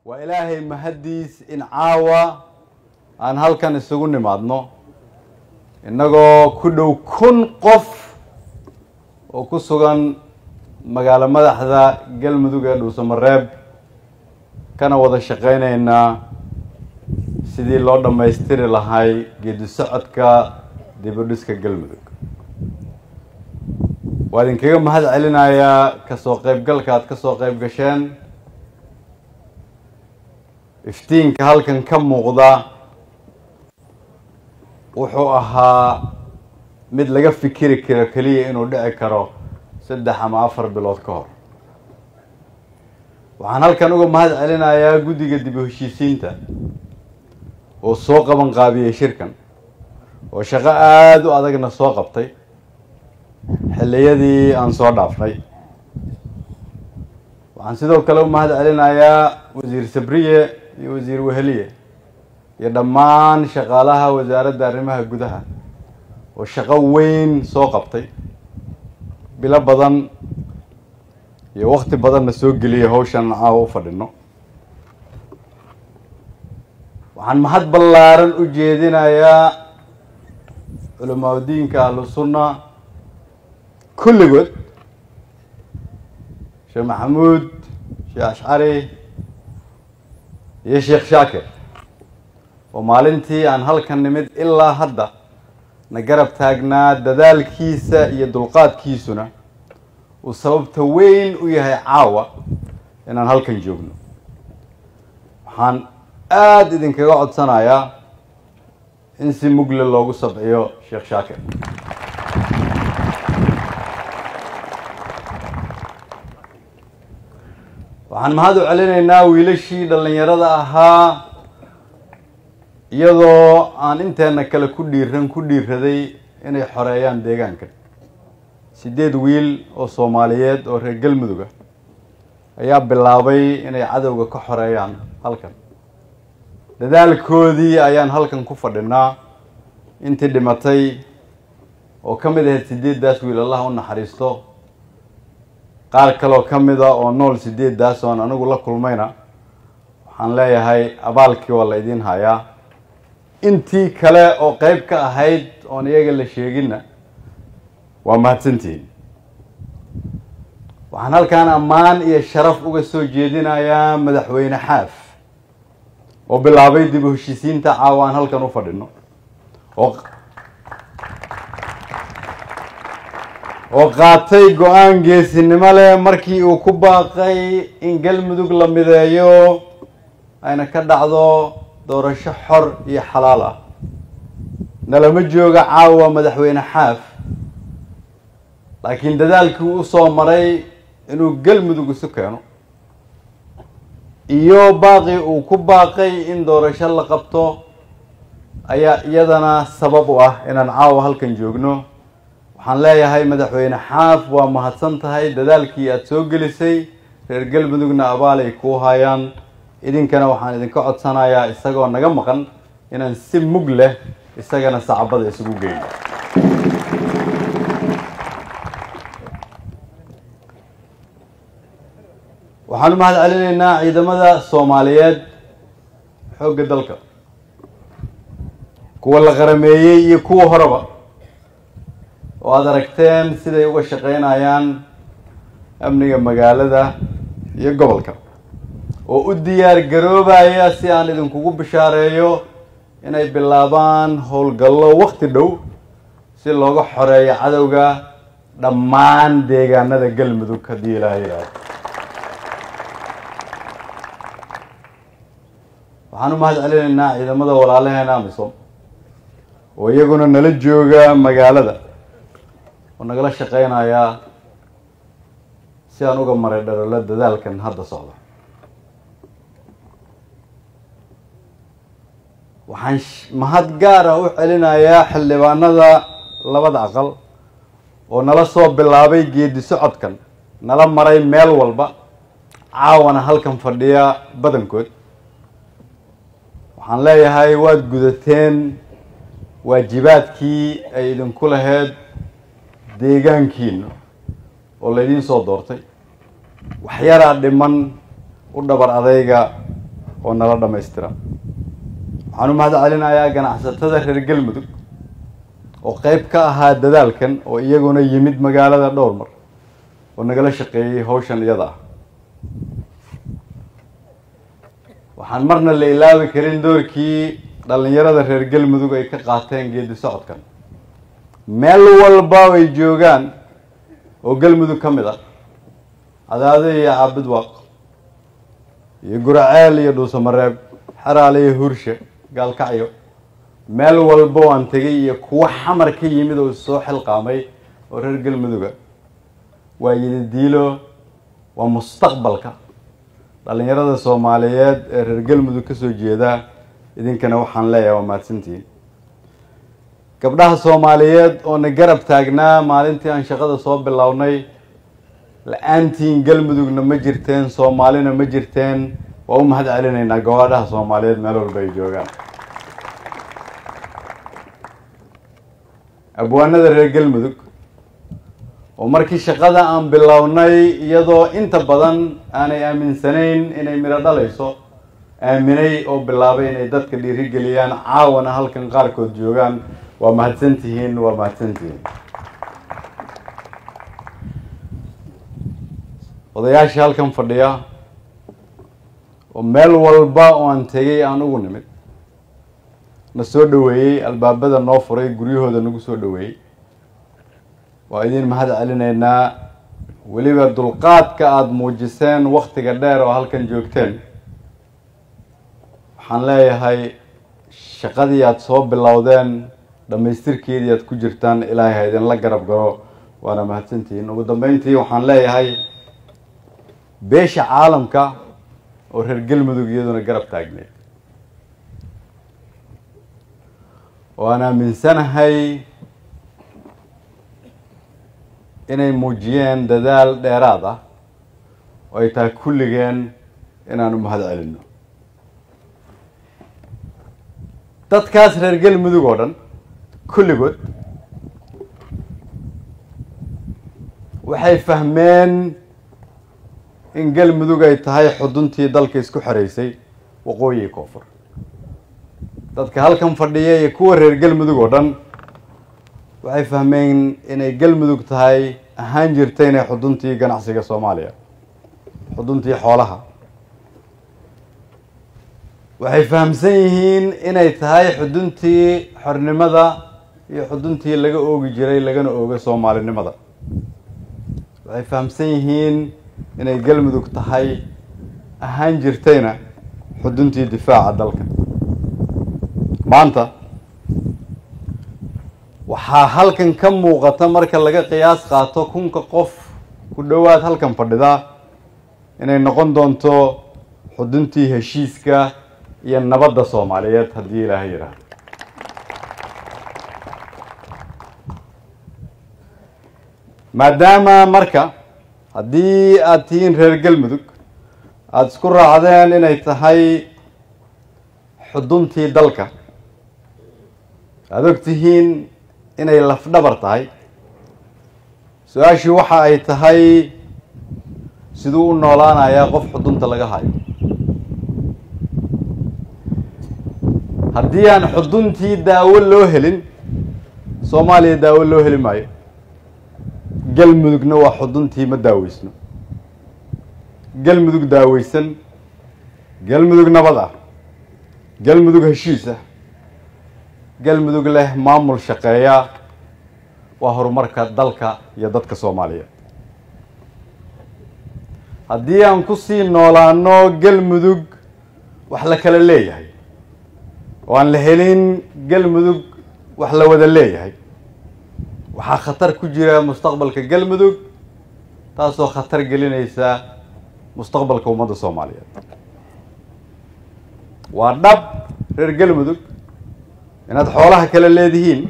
waa ilaahay mahaddiis in caawa aan halkan isugu nimaadno innagoo ku dhow kun qof oo ku sugan magaalo madaxda galmudug ee dhuusamareeb kana wada shaqaynaynaa sidii loo dhammaystiri lahay geedi socodka dibudhiska galmudug waa idinkaga mahad celinayaa kasoo qeybgalka aad kasoo qeyb gasheen iftiinka halkan ka muuqda wuxuu ahaa mid laga fikiri karo keliya inuu dhici karo saddex ama afar bilood ka hor waxaan halkan uga mahad celinayaa guddiga dib u heshiisiinta oo soo qaban qaabiyey shirkan oo shaqo aada u adagna soo qabtay xilliyadii aan soo dhaafnay waxaan sidoo kale u mahad celinayaa wasiir sabriye iyo wasiir weheliye iyo dhammaan shaqaalaha wasaaradda arrimaha gudaha oo shaqo weyn soo qabtay bilo badan iyo wakti badanna soo geliyay hawshan caawa u fadhino waxaan mahad ballaaran u jeedinayaa culamaa diinka ahlu sunna kulligood sheekh maxamuud sheekh ashcari iyo sheekh shaakir oo maalintii aan halkan nimid ilaa hadda na garab taagnaa dadaalkiisa iyo dulqaadkiisuna uu sababta weyn u yahay caawa inaan halkan joogno waxaan aada idinkaga codsanayaa in si mugle loogu sabciyo sheekh shaakir waxaan mahad u celinaynaa wiilashii dhallinyarada ahaa iyadoo aan inteena kale ku dhiiran ku dhiiraday inay xoreeyaan deegaankan siddeed wiil oo soomaaliyeed oo reer galmudug ah ayaa bilaabay inay cadowga ka xoreeyaan halkan dadaalkoodii ayaan halkan ku fadhinaa intii dhimatay oo ka mid ahayd siddeeddaas wiil allah u naxariisto qaar kaloo ka mid a oo nool siddeeddaas oon anigu la kulmayna waxaan leeyahay abaalkii waa la idiin hayaa intii kale oo qeyb ka ahayd oon iyaga la sheeginna waa mahadsantihiin waxaan halkaan ammaan iyo sharaf uga soo jeedinayaa madaxweyne xaaf oo bilaabay dib u heshiisiinta caawa aan halkan u fadhino oo oo qaatay go-aan geesinimo leh markii uu ku baaqay in galmudug la mideeyo ayna ka dhacdo doorasho xor iyo xalaal ah nalama jooga caawa madaxweyne xaaf laakiin dadaalkii u soo maray inuu galmudug isu keeno iyo baaqii uu ku baaqay in doorasho la qabto ayaa iyadana sabab u ah inaan caawa halkan joogno waxaan leeyahay madaxweyne xaaf waa mahadsan tahay dadaalkii aada soo gelisay reer galmudugna abaalay kuu hayaan idinkana waxaan idinka codsanayaa isagoo naga maqan inaan si mug leh isagana sacabada isugu geyno waxaan u mahad celinaynaa ciidamada soomaaliyeed xoogga dalka kuwa la qarameeyey iyo kuwa horeba oo aada aragteen siday uga shaqeynayaan amniga magaalada iyo gobolka oo u diyaar garoobaya si aan idinkugu bishaareeyo inay bilaabaan howlgallo wakti dhow si looga xoreeyo cadowga dhammaan deegaanada galmudug haddii ilaaha yidhaahdo waxaan u mahad celinaynaa ciidamada walaalaheena amisom oo iyaguna nala jooga magaalada oo nagala shaqeynayaa si aan uga maray dharolo dadaalkan hadda socda waxaan mahad gaar ah u celinayaa xildhibaanada labada aqal oo nala soo bilaabay geedi socodkan nala maray meel walba caawana halkan fadhiya badankood waxaan leeyahay waad gudateen waajibaadkii ay idinku lahayd deegaankiina oo laydiin soo doortay waxyaraa dhiman u dhabar adayga oo nala dhammaystira waxaan u mahad celinayaa ganacsatada reer galmudug oo qeyb ka ahaa dadaalkan oo iyaguna yimid magaalada dhowr mar oo nagala shaqeeyey hawshan iyada ah waxaan marna la ilaabi karin doorkii dhalinyarada reer galmudug ay ka qaateen geedi socodkan meel walba ay joogaan oo galmudug ka mid ah cadaado iyo caabudwaaq iyo guraceel iyo dhuusamareeb xeraale iyo hurshe gaalkacyo meel walba waan tegay iyo kuwo xamar ka yimid oo soo xilqaamay oo reer galmuduga waa yididiilo waa mustaqbalka dhalinyarada soomaaliyeed ee reer galmudug kasoo jeeda idinkana waxaan leeyahay waa mahadsantihiin gabdhaha soomaaliyeed oo na garab taagnaa maalintii aan shaqada soo bilownay la-aantiin galmudugna ma jirteen soomaalina ma jirteen waa u mahad celinaynaa gabadhaha soomaaliyeed meel walba ay joogaan abwaanada reer galmudug oo markii shaqada aan bilownay iyadoo inta badan aanay aaminsanayn inay midho dhalayso aaminay oo bilaabay inay dadka dhiirigeliyaan caawana halkan qaarkood joogaan waa mahadsantihiin waa mahadsantihiin odayaashii halkan fadhiya oo meel walba oo aan tegay aan ugu nimid na soo dhaweeyey albaabada noo furay guryahooda nagu soo dhaweeyey waa idin mahad celinaynaa weliba dulqaadka aada muujiseen waktiga dheer oo halkan joogteen waxaan leeyahay shaqadii aada soo bilowdeen dhamaystirkeedii aad ku jirtaan ilaahay ha idinla garab galo waana mahadsantihiin ugu dambeyntii waxaan leeyahay beesha caalamka oo reer galmudug iyaduna garab taagneed oo aan aaminsanahay inay muujiyeen dadaal dheeraad ah oo ay tahay kulligeen inaan u mahad celino dadkaas reer galmudug oo dhan kulligood waxay fahmeen in galmudug ay tahay xuduntii dalka isku xereysay waqooyi koonfur dadka halkan fadhiya iyo kuwa reer galmudug oo dhan waxay fahmeen inay galmudug tahay ahaan jirta inay xuduntii ganacsiga soomaaliya xuduntii xoolaha waxay fahamsan yihiin inay tahay xuduntii xornimada iyo xuduntii laga oogi jiray lagana ooga soomaalinimada waxay fahamsan yihiin inay galmudug tahay ahaan jirtayna xuduntii difaaca dalka maanta waxaa halkan ka muuqata marka laga qiyaas qaato kunka qof ku dhowaad halkan fadhida inay noqon doonto xuduntii heshiiska iyo nabadda soomaaliyeed haddii ilaahay yidhaahdo maadaama marka haddii aada tihiin reer galmudug aada isku raacdeen inay tahay xuduntii dalka aada og tihiin inay lafdhabar tahay su-aashii waxa ay tahay siduu u noolaanayaa qof xudunta laga hayo haddii aan xuduntii daawo loo helin soomaaliya daawo loo heli maayo galmudugna waa xuduntii ma daaweysno galmudug daaweysan galmudug nabad ah galmudug heshiis ah galmudug leh maamul shaqeeya waa horumarka dalka iyo dadka soomaaliyeed haddii aan kusii noolaano galmudug wax la kala leeyahay oo aan la helin galmudug wax la wada leeyahay waxaa khatar ku jira mustaqbalka galmudug taasoo khatar gelinaysa mustaqbalka ummadda soomaaliyeed waa dhab reer galmudug inaad xoolaha kala leedihiin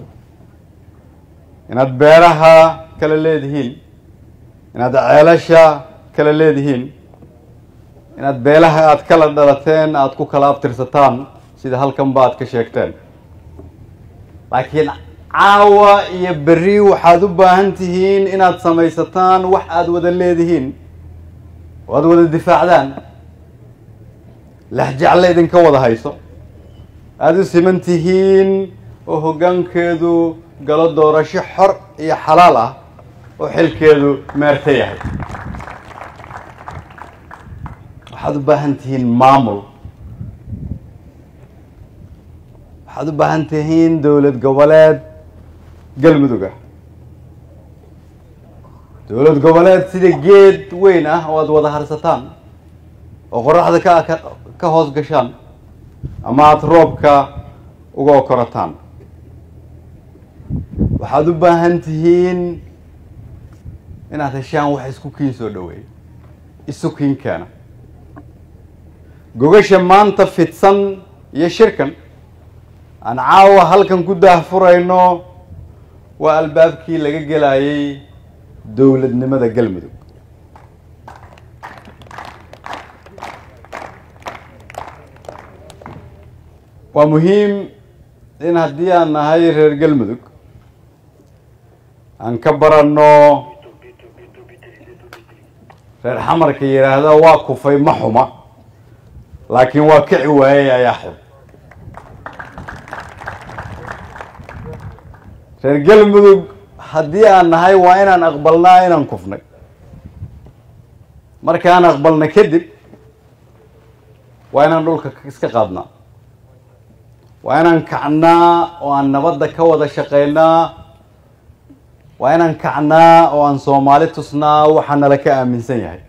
inaad beeraha kala leedihiin inaad ceelasha kala leedihiin inaad beelaha aada kala dhalateen aada ku kala abtirsataan sida halkanba aad ka sheegteen laakiin caawa iyo berri waxaad u baahan tihiin inaad samaysataan wax aada wada leedihiin oo aada wada difaacdaan lexjecle idinka wada hayso aada u siman tihiin oo hoggaankeedu galo doorasho xor iyo xalaal ah oo xilkeedu meerta yahay waxaad u baahan tihiin maamul waxaad u baahan tihiin dowlad goboleed galmudug ah dowlad goboleed sida geed weyn ah oo aada wada harsataan oo qoraxda ka ka hoos gashaan ama aada roobka uga okorataan waxaad u baahan tihiin inaad heshaan wax isku kiin soo dhaweeya isu kiinkeena gogasha maanta fidsan iyo shirkan aan caawa halkan ku daahfurayno waa albaabkii laga gelayay dowladnimada galmudug waa muhiim in haddii aan nahay reer galmudug aan ka baranno reer xamarka yidhaahda waa kufay ma xuma laakiin waa kici waayey ayaa xun reer galmudug haddii aan nahay waa inaan aqbalnaa inaan kufnay markaan aqbalna kadib waa inaan dhulka iska qaadnaa waa inaan kacnaa oo aan nabadda ka wada shaqaynaa waa inaan kacnaa oo aan soomaali tusnaa waxaa nala ka aaminsan yahay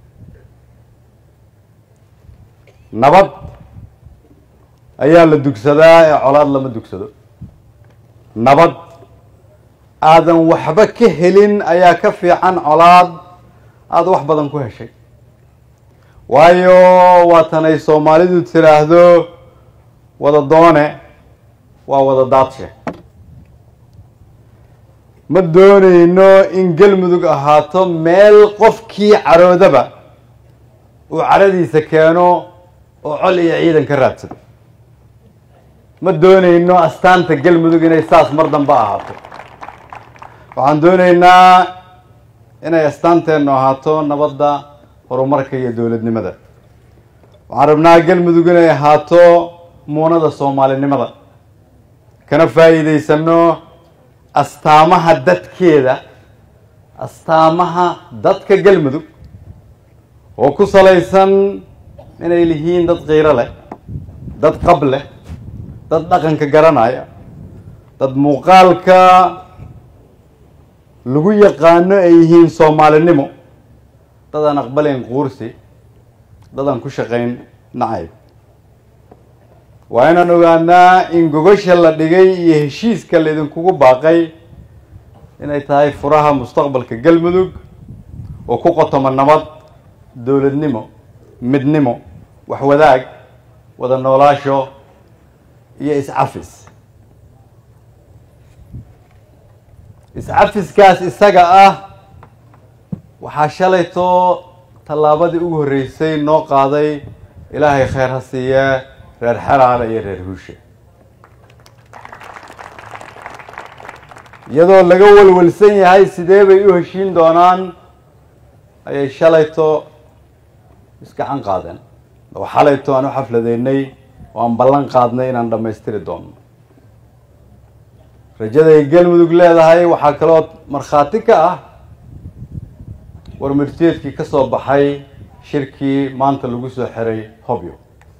nabad ayaa la dugsadaa ee colaad lama dugsado nabad aadan waxba ka helin ayaa ka fiican colaad aada wax badan ku heshay waayo waatan ay soomaalidu tiraahdo wada doone waa wada daadshe ma doonayno in galmudug ahaato meel qofkii caroodaba uu caradiisa keeno oo col iyo ciidan ka raadsado ma doonayno astaanta galmudug inay saas mar dambe ahaato waxaan doonaynaa inay astaanteennu ahaato nabadda horumarka iyo dowladnimada waxaan rabnaa galmudug inay ahaato muunada soomaalinimada kana faa'iidaysano astaamaha dadkeeda astaamaha dadka galmudug oo ku salaysan inay lihiin dad qiiro leh dad qab leh dad dhaqanka garanaya dad muuqaalka lagu yaqaano ay yihiin soomaalinimo dad aan aqbalayn quursi dad aan ku shaqayn nacayb waa inaan ogaanaa in gogasha la dhigay iyo heshiiska laydinkugu baaqay inay tahay furaha mustaqbalka galmudug oo ku qotoma nabad dowladnimo midnimo waxwadaag wada noolaasho iyo iscafis iscafiskaas isaga ah waxaa shalayto tallaabadii ugu horreysay noo qaaday ilaahay kheyr ha siiye reer xeraale iyo reer huushe iyadoo laga walwalsan yahay sidee bay u heshiin doonaan ayay shalayto isgacan qaadeen oo xalayto aan u xafladeynay oo aan ballan qaadnay inaan dhammaystiri doono rajaday galmudug leedahay waxaa kaloo markhaati ka ah warmarteedkii ka soo baxay shirkii maanta lagu soo xiray hobyo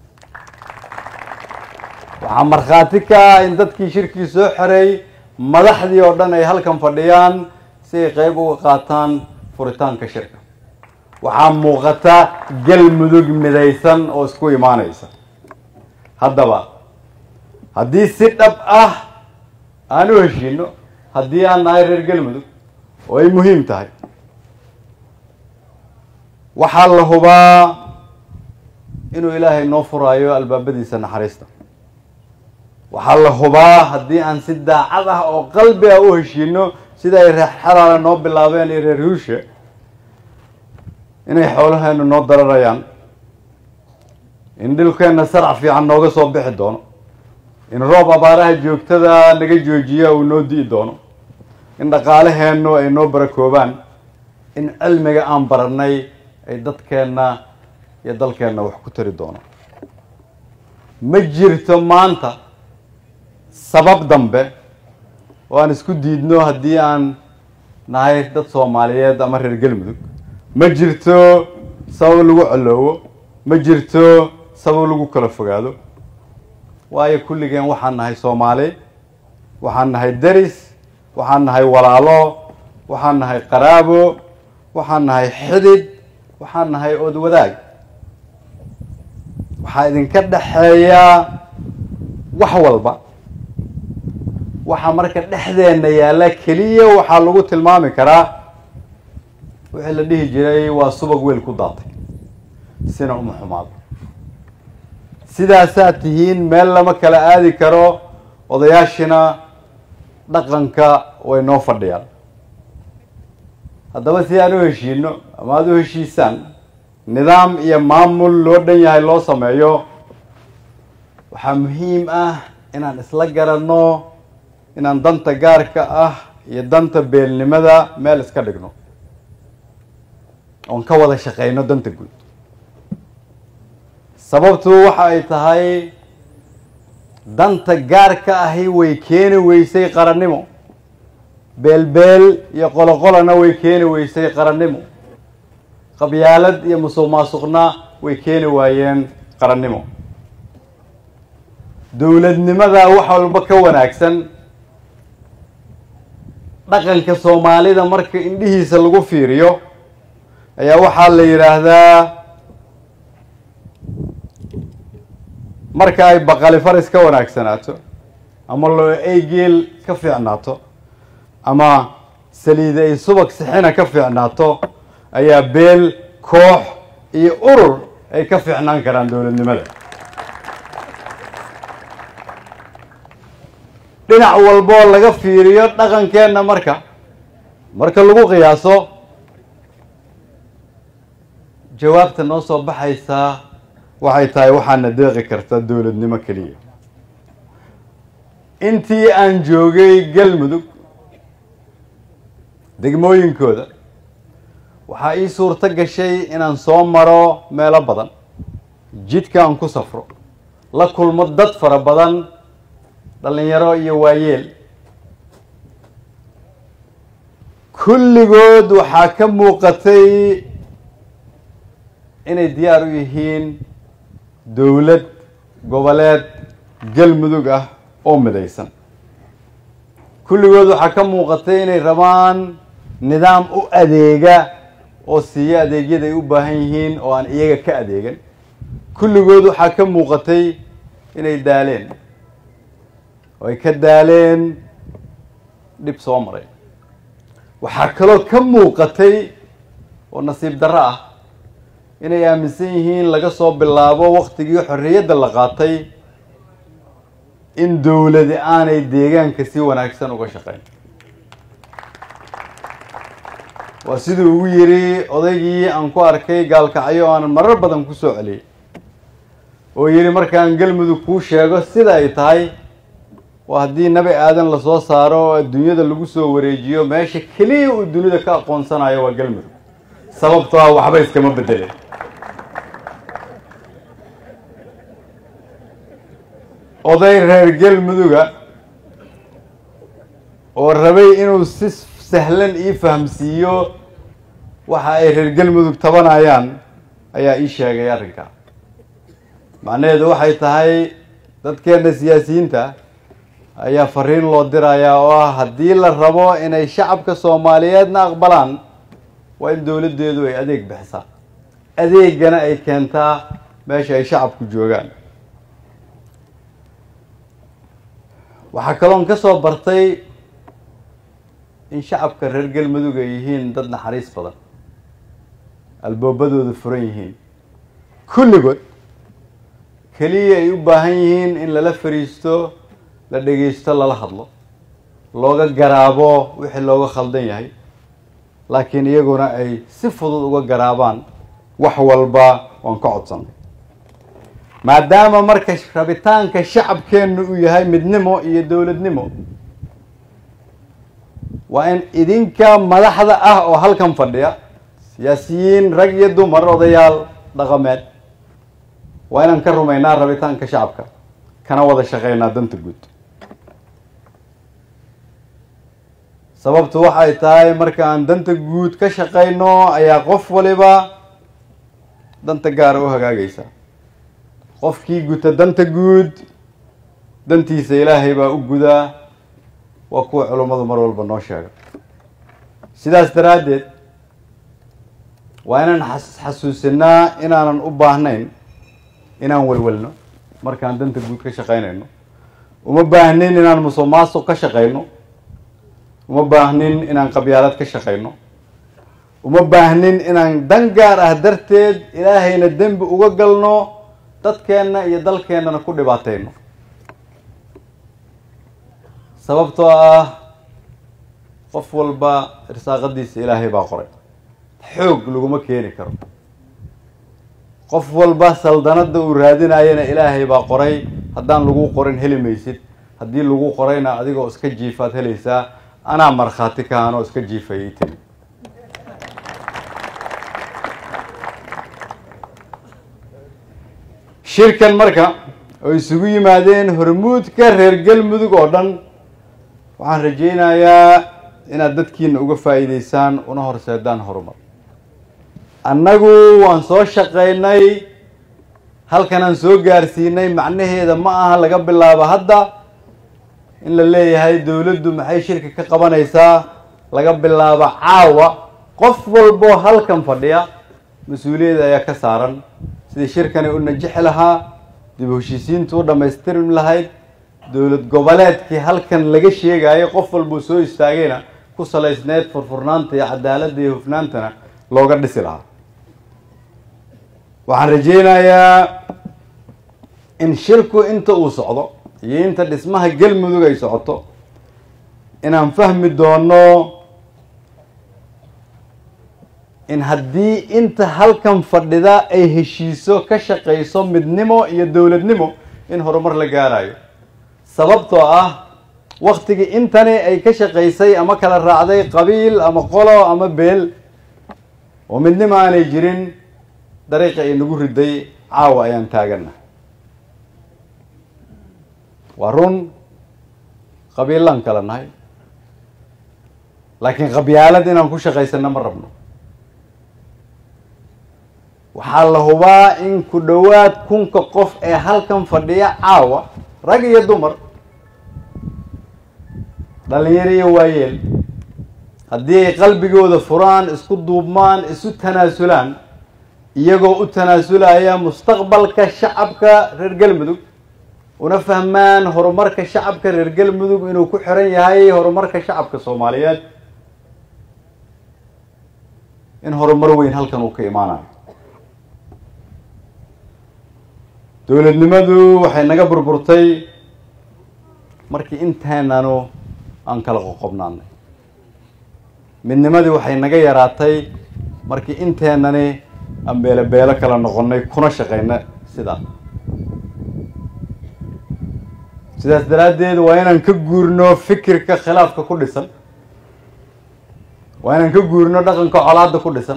waxaa markhaati ka ah in dadkii shirkii soo xiray madaxdii oo dhan ay halkan fadhiyaan si ay qeyb uga qaataan furitaanka shirka waxaa muuqata galmudug midaysan oo isku imaaneysa haddaba haddii si dhab ah aan u heshiino haddii aan nahay reer galmudug oo ay muhiim tahay waxaa la hubaa inuu ilaahay noo furaayo albaabadiisa naxariista waxaa la hubaa haddii aan si daacad ah oo qalbi ah u heshiino sida ay reer xeraale noo bilaabeen iyo reer huushe inay xoolaheenu noo dararayaan in dhilkeenna sarac fiican nooga soo bixi doono in roob abaaraha joogtada naga joojiya uu noo di'i doono in dhaqaalaheennu ay noo barakoobaan in cilmiga aan baranay ay dadkeenna iyo dalkeenna wax ku tari doono ma jirto maanta sabab dambe oo aan isku diidno haddii aan nahay dad soomaaliyeed ama reer galmudug ma jirto sabab lagu coloowo ma jirto sabab lagu kala fogaado waayo kulligeen waxaan nahay soomaali waxaan nahay deris waxaan nahay walaalo waxaan nahay qaraabo waxaan nahay xidid waxaan nahay ood wadaag waxaa idinka dhexeeya wax walba waxaa marka dhexdeena yaalla keliya waxaa lagu tilmaami karaa wixii la dhihi jiray waa subag weel ku daatay sina uma xumaado sidaasaad tihiin meel lama kala aadi karo odayaashina dhaqanka way noo fadhiyaan haddaba si aan u heshiino ama aada u heshiisaan nidaam iyo maamul loo dhan yahay loo sameeyo waxaa muhiim ah inaan isla garanno inaan danta gaarka ah iyo danta beelnimada meel iska dhigno oon ka wada shaqeyno danta guud sababtu waxa ay tahay danta gaarka ahi way keeni weysay qarannimo beelbeel iyo qoloqolana way keeni weysay qarannimo qabyaalad iyo musuq maasuqna way keeni waayeen qarannimo dowladnimada wax walba ka wanaagsan dhaqanka soomaalida marka indhihiisa lagu fiiriyo ayaa waxaa la yidhaahdaa marka ay baqali faris ka wanaagsanaato ama loo ay geel ka fiicnaato ama saliide ay subag sixina ka fiicnaato ayaa beel koox iyo urur ay ka fiicnaan karaan dowladnimada dhinac walboo laga fiiriyo dhaqankeenna marka marka lagu qiyaaso jawaabta noo soo baxaysaa waxay tahay waxaana deeqi karta dowladnimo keliya intii aan joogay galmudug degmooyinkooda waxaa ii suurto gashay inaan soo maro meelo badan jidka aan ku safro la kulmo dad fara badan dhalinyaro iyo waayeel kulligood waxaa ka muuqatay inay diyaar u yihiin dowlad goboleed galmudug ah oo midaysan kulligood waxaa ka muuqatay inay rabaan nidaam u adeega oo siiya adeegyada ay u baahan yihiin oo aan iyaga ka adeegan kulligood waxaa ka muuqatay inay daaleen oo ay ka daaleen dhib soo maray waxaa kaloo ka muuqatay oo nasiib darro ah inay aaminsan yihiin laga soo bilaabo waktigii xorriyadda la qaatay in dowladi aanay deegaanka si wanaagsan uga shaqeyn waa siduu ugu yidhi odaygii aan ku arkay gaalkacyo aanan marar badan ku soo celiyey oo yidhi markaan galmudug kuu sheego sida ay tahay waa haddii nabi aadan lasoo saaro oo adduunyada lagu soo wareejiyo meesha keliya uu dunida ka aqoonsanayo waa galmudug sababtoo ah waxba iskama bedeleen oday reer galmuduga oo rabay inuu si sahlan ii fahamsiiyo waxa ay reer galmudug tabanayaan ayaa ii sheegay arrinka macnaheedu waxay tahay dadkeena siyaasiyiinta ayaa fariin loo dirayaa oo ah haddii la rabo inay shacabka soomaaliyeedna aqbalaan waa in dowladdeedu ay adeeg bixisaa adeegana ay keentaa meesha ay shacabku joogaan waxaa kaloon ka soo bartay in shacabka reer galmudug ay yihiin dad naxariis badan albaabadooda furan yihiin kulligood keliya ay u baahan yihiin in lala fariisto la dhegeysto lala hadlo looga garaabo wixii looga khaldan yahay laakiin iyaguna ay si fudud uga garaabaan wax walba waan ka codsanay maadaama marka rabitaanka shacabkeennu uu yahay midnimo iyo dowladnimo waa in idinka madaxda ah oo halkan fadhiya siyaasiyiin rag iyo dumar odayaal dhaqameed waa inaan ka rumaynaa rabitaanka shacabka kana wada shaqeynaa danta guud sababtu waxay tahay marka aan danta guud ka shaqeyno ayaa qof waliba danta gaara u hagaagaysa qofkii guta danta guud dantiisa ilaahay baa u gudaa waa kuwa culummadu mar walba noo sheega sidaas daraaddeed waa inaan xas xasuusinaa inaanan u baahnayn inaan welwelno markaan danta guud ka shaqeynayno uma baahnin inaan musuq maasuq ka shaqeyno uma baahnin inaan qabyaalad ka shaqeyno uma baahnin inaan dan gaar ah darteed ilaahayna dembi uga galno dadkeenna iyo dalkeennana ku dhibaateyno sababtoo ah qof walba irsaaqadiisa ilaahay baa qoray xoog laguma keeni karo qof walba saldanada uu raadinayana ilaahay baa qoray haddaan lagu qorin heli maysid haddii lagu qorayna adigoo iska jiifaad helaysaa anaa markhaati ka anoo iska jiifayay tiri shirkan marka oo isugu yimaadeen hormuudka reer galmudug oo dhan waxaan rajaynayaa inaad dadkiina uga faa'iideysaan una horseedaan horumar annagu waan soo shaqeynay halkanaan soo gaarsiinay macnaheeda ma aha laga bilaabo hadda in la leeyahay dowladdu maxay shirka ka qabanaysaa laga bilaabo caawa qof walboo halkan fadhiya mas-uuliyadda ayaa ka saaran sidii shirkani u najixi lahaa dib u heshiisiintu u dhammaystirmi lahayd dowlad goboleedkii halkan laga sheegayo qof walbuu soo istaagayna ku salaysneyd furfurnaanta iyo cadaaladda iyo hufnaantana looga dhisi lahaa waxaan rajaynayaa in shirku inta uu socdo iyo inta dhismaha galmudug ay socoto inaan fahmi doono in haddii inta halkan fadhida ay heshiiso ka shaqayso midnimo iyo dowladnimo in horumar la gaarayo sababtoo ah waktigii intani ay ka shaqaysay ama kala raacday qabiil ama qolo ama beel oo midnimo aanay jirin dariiqa ay nagu riday caawa ayaan taagana waa run qabiillaan kala nahay laakiin qabyaalad inaan ku shaqaysana ma rabno waxaa la hubaa in ku dhowaad kunka qof ee halkan fadhiya caawa rag iyo dumar dhalinyaro iyo waayeel haddii ay qalbigooda furaan isku duubmaan isu tanaasulaan iyagoo u tanaasulaya mustaqbalka shacabka reer galmudug una fahmaan horumarka shacabka reer galmudug inuu ku xiran yahay horumarka shacabka soomaaliyeed in horumar weyn halkan uu ka imaanayo dowladnimadu waxay naga burburtay markii inteenanu aan kala qoqobnaanay midnimadii waxay naga yaraatay markii inteenani aan beelo beelo kala noqonay kuna shaqeyna sidaa sidaas daraaddeed waa inaan ka guurno fikirka khilaafka ku dhisan waa inaan ka guurno dhaqanka colaadda ku dhisan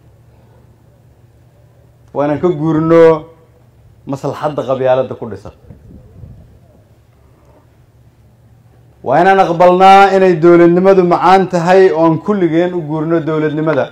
waa inaan ka guurno maslaxadda qabyaaladda ku dhisan waa inaan aqbalnaa inay dowladnimadu macaan tahay oo aan kulligeen u guurno dowladnimada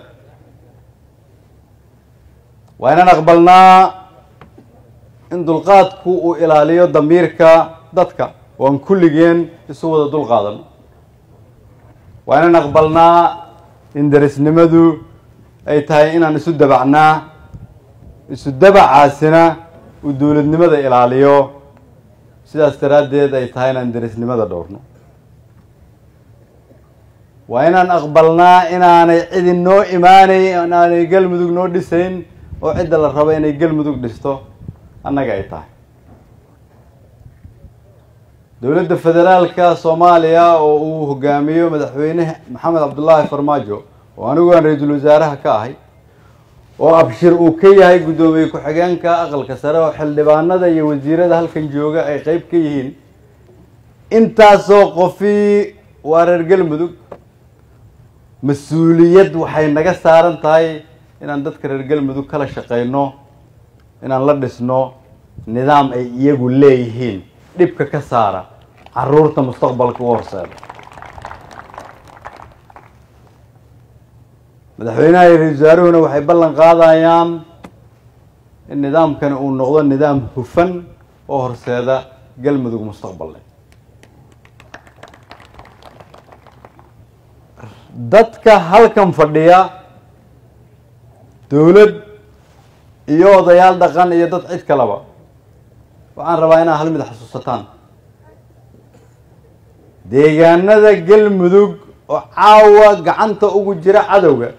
waa inaan aqbalnaa in dulqaadku uu ilaaliyo damiirka dadka oo aan kulligeen isu wada dulqaadano waa inaan aqbalnaa in darisnimadu ay tahay inaan isu dabacnaa isu dabacaasina uu dowladnimada ilaaliyo sidaas daraaddeed ay tahay inaan darisnimada dhowrno waa inaan aqbalnaa inaanay cidi noo imaanay inaanay galmudug noo dhisayn oo cidda la rabo inay galmudug dhisto annaga ay tahay dowladda federaalka soomaaliya oo uu hogaamiyo madaxweyne maxamed cabdullaahi farmaajo oo anigu aan ra-iisul wasaaraha ka ahay oo abshir uu ka yahay guddoomiye ku-xigeenka aqalka sare oo xildhibaanada iyo wasiirada halkan jooga ay qeyb ka yihiin intaasoo qofii waa reer galmudug mas-uuliyad waxay naga saaran tahay inaan dadka reer galmudug kala shaqeyno inaan la dhisno nidaam ay iyagu leeyihiin dhibka ka saara caruurta mustaqbalka u horseeda madaxweynaha iyo ra-isul wasaaruhuna waxay ballan qaadayaan in nidaamkani uu noqdo nidaam hufan oo horseeda galmudug mustaqballe dadka halkan fadhiya dowlad iyo odayaal dhaqan iyo dad cid kaleba waxaan rabaa inaad hal mid xasuusataan deegaanada galmudug oo caawa gacanta ugu jira cadowga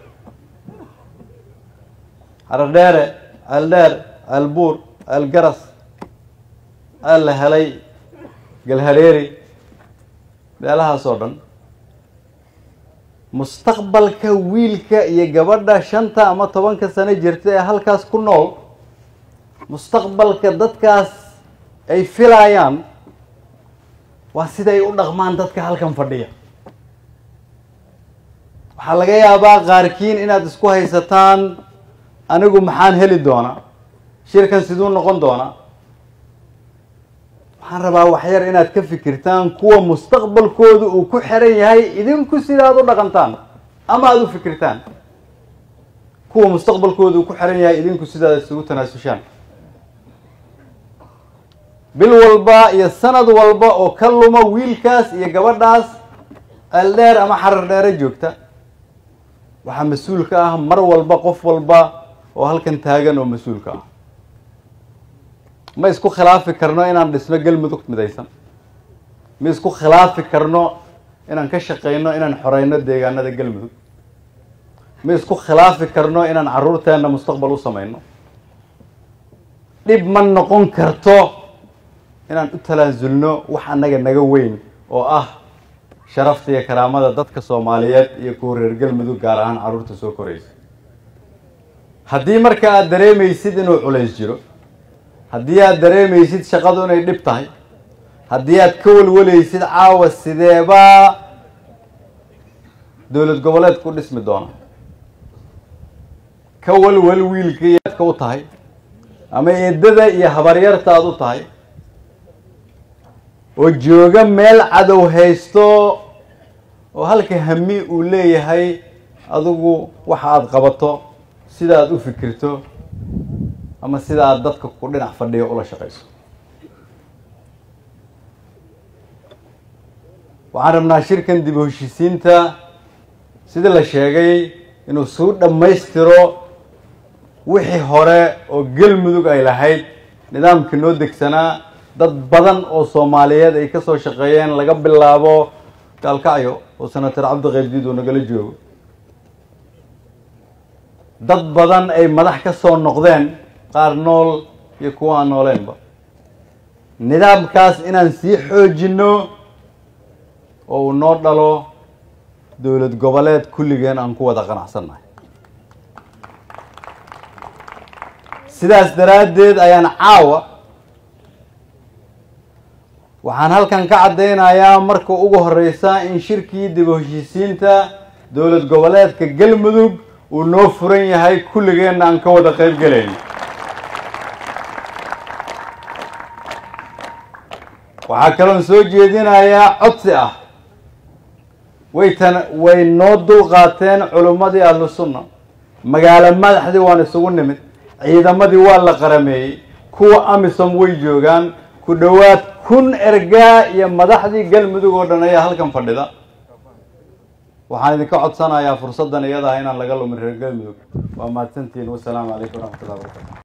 haradheere ceeldheer ceelbuur ceelgaras ceel la helay galhareeri meelahaas oo dhan mustaqbalka wiilka iyo gabadha shanta ama tobanka sano jirta ee halkaas ku nool mustaqbalka dadkaas ay filayaan waa siday u dhaqmaan dadka halkan fadhiya waxaa laga yaabaa qaarkiin inaad isku haysataan anigu maxaan heli doonaa shirkan siduu noqon doonaa waxaan rabaa waxyar inaad ka fikirtaan kuwa mustaqbalkooda uu ku xiran yahay idinku sidaad u dhaqantaan ama aada u fikirtaan kuwa mustaqbalkooda uu ku xiran yahay idinku sidaad isugu tanaasushaan bil walba iyo sanad walba oo ka luma wiilkaas iyo gabadhaas ceeldheer ama xarar dheere joogta waxaa mas-uul ka ah mar walba qof walba oo halkan taagan oo mas-uulka ah ma isku khilaafi karno inaan dhisno galmudug midaysan ma isku khilaafi karno inaan ka shaqeyno inaan xoreyno deegaanada galmudug ma isku khilaafi karno inaan caruurteena mustaqbal u sameyno dhib ma noqon karto inaan u talaasulno wax annaga naga weyn oo ah sharafta iyo karaamada dadka soomaaliyeed iyo kuwa reer galmudug gaar ahaan carruurta soo koraysa haddii marka aada dareemaysid inuu culays jiro haddii aada dareemaysid shaqadu inay dhib tahay haddii aad ka walwalaysid caawa sideebaa dowlad goboleed ku dhismi doona ka walwal wiilka iyo aadka u tahay ama eedada iyo habaryarta aada u tahay oo jooga meel cadow haysto oo halka hami uu leeyahay adigu waxa aada qabato sida aada u fikirto ama sida aada dadka ku dhinac fadhiyo ula shaqayso waxaan rabnaa shirkan dib u heshisiinta sida la sheegay inuu suu dhammaystiro wixii hore oo galmudug ay lahayd nidaamkii noo degsanaa dad badan oo soomaaliyeed ay kasoo shaqeeyeen laga bilaabo gaalkacyo oo senator cabdiqaydiid uu nagala joogo dad badan ay madax ka soo noqdeen qaar nool iyo kuwa aan nooleenba nidaamkaas inaan sii xoojino oo uu noo dhalo dowlad goboleed kulligeen aan ku wada qanacsannahay sidaas daraaddeed ayaan caawa waxaan halkan ka caddeynayaa marka ugu horeysa in shirkii dib u heshiisiinta dowlad goboleedka galmudug uu noo furan yahay kulligeenna aan ka wada qeyb gelayn waxaa kaloon soo jeedinayaa codsi ah way tan way noo dulqaateen culimmadii ahlu sunna magaalo madaxdii waan isugu nimid ciidamadii waa la qarameeyey kuwa amisom way joogaan ku dhowaad kun ergaa iyo madaxdii galmudug oo dhan ayaa halkan fadhida waxaan idinka codsanayaa fursaddan iyada ah inaan laga lumin reer galmudug waa mahadsantihiin wasalaamu calaykum waraxmatullahi wabarakatu